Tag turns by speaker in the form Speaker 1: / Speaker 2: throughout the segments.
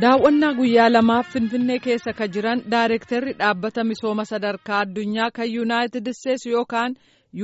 Speaker 1: daawwannaa guyyaa lamaaf finfinnee keessa ka jiran daareektarri dhaabbata misooma sadarkaa addunyaa kan yuunaayitid isteetsi yookaan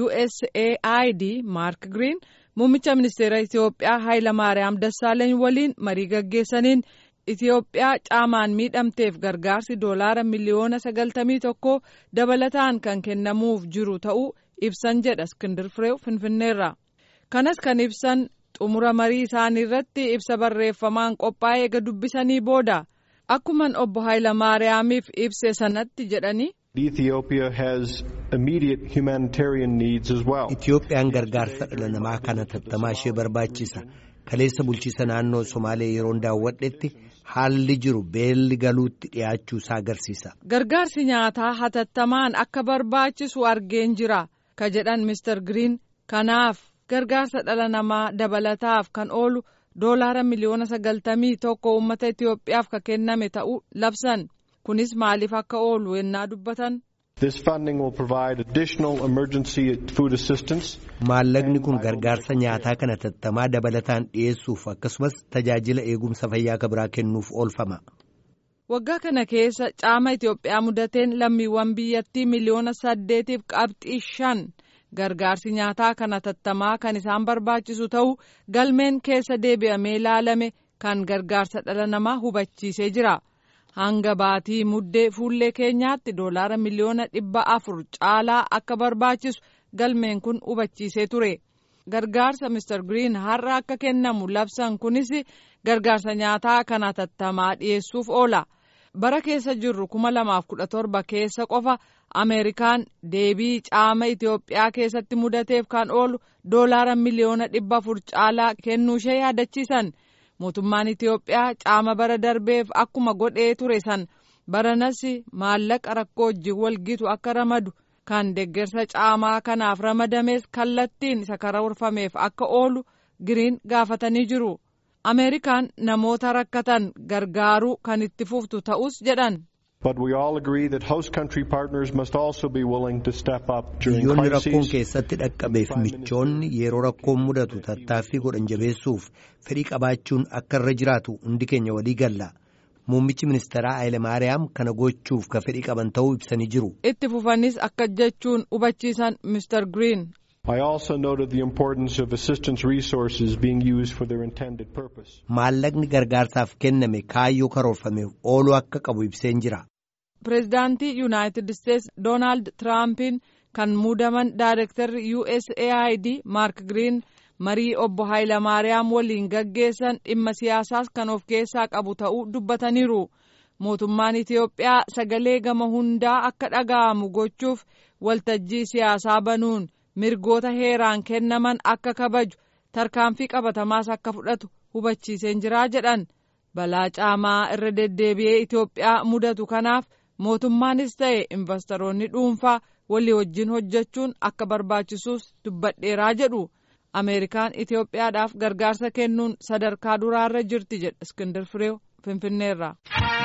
Speaker 1: usaid maark giriin muummicha ministeera itiyoophiyaa haayilamaariyaam dassaaleeny waliin marii gaggeessaniin itiyoophiyaa caamaan miidhamteef gargaarsi doolaara miliyoona sagaltamii tokko dabalataan kan kennamuuf jiru ta'uu ibsan jedha iskindir fireew finfinneerra kanas kan ibsan xumura marii isaanii irratti ibsa barreeffamaan qophaa'ee eega dubbisanii booda akkuman obbo Haayilamaariyaamiif ibse sanatti jedhanii.
Speaker 2: Ethiopia has immediate humanitarian needs as well.
Speaker 3: Itiyoophiyaan gargaarsa dhala namaa kana tattamaa ishee barbaachisa. Kaleessa bulchiisa naannoo Somaalee yeroon daawwadhetti haalli jiru beelli galuutti dhiyaachuu isaa agarsiisa.
Speaker 1: Gargaarsi nyaataa hatattamaan akka barbaachisu argeen jira ka jedhan Mr. Green kanaaf. gargaarsa dhala namaa dabalataaf kan oolu doolaara miliyoona sagaltamii tokko uummata Itiyoophiyaaf ka kenname ta'uu labsan kunis maaliif akka oolu yennaa dubbatan.
Speaker 2: This funding will provide additional emergency food assistance.
Speaker 3: Maallaqni kun gargaarsa nyaataa kana tattamaa dabalataan dhiyeessuuf akkasumas tajaajila eegumsa fayyaa kan biraa kennuuf oolfama.
Speaker 1: Waggaa kana keessa caama Itiyoophiyaa mudateen lammiiwwan biyyattii miliyoona saddeetiif qabxii shan. gargaarsi nyaataa kana tattamaa kan isaan barbaachisu ta'uu galmeen keessa deebi'amee ilaalame kan gargaarsa dhala namaa hubachiisee jira hanga baatii muddee fuullee keenyaatti doolaara miliyoona dhibba afur caalaa akka barbaachisu galmeen kun hubachiisee ture gargaarsa Mr. Green har'a akka kennamu labsan kunis gargaarsa nyaataa kana tattamaa dhiyeessuuf oola. bara keessa jirru kuma lamaaf kudha torba keessa qofa ameerikaan deebii caama itiyoophiyaa keessatti mudateef kan oolu doolaara miliyoona dhibba afur caalaa kennuushee yaadachiisan mootummaan itiyoophiyaa caama bara darbeef akkuma godhee ture san baranas maallaqa rakkoo wajjin walgitu akka ramadu kan deggersa caamaa kanaaf ramadames kallattiin isa karoorfameef akka oolu giriin gaafatanii jiru. ameerikaan namoota rakkatan gargaaruu kan itti fuftu ta'us jedhan.
Speaker 2: But we all agree that host country partners must also be willing to step up during
Speaker 3: Biyyoonni rakkoon
Speaker 2: crises.
Speaker 3: keessatti dhaqqabeef michoonni yeroo rakkoon mudatu tattaaffii godhan jabeessuuf fedhii qabaachuun akka irra jiraatu hundi keenya walii galla. Muummichi ministeeraa Hayilamaariyaam kana gochuuf ka fedhii qaban ta'uu ibsanii jiru.
Speaker 1: itti fufanis akka jechuun hubachiisan Mr. Green.
Speaker 2: I also noted the importance of assistance resources being used for their intended purpose.
Speaker 3: Maallaqni gargaarsaaf kenname kaayyoo karoorfameef ooluu akka qabu ibseen jira.
Speaker 1: Pireezidaantii Yuunaayitid Isteetsi Doonaald Tiraampiin kan muudaman Daayirektarri USAID Maark Giriin marii obbo Haayilamaariyaam waliin gaggeessan dhimma siyaasaas kan of keessaa qabu ta'uu dubbataniiru. Mootummaan Itiyoophiyaa sagalee gama hundaa akka dhaga'amu gochuuf waltajjii siyaasaa banuun mirgoota heeraan kennaman akka kabaju tarkaanfii qabatamaas akka fudhatu hubachiiseen jiraa jedhan balaa caamaa irra deddeebi'ee Itiyoophiyaa mudatu kanaaf mootummaanis ta'e investoroonni dhuunfaa walii wajjin hojjechuun akka barbaachisuus dubbadheeraa jedhu ameerikaan Itiyoophiyaadhaaf gargaarsa kennuun sadarkaa duraarra jirti jedha iskindir fireew finfinneerra.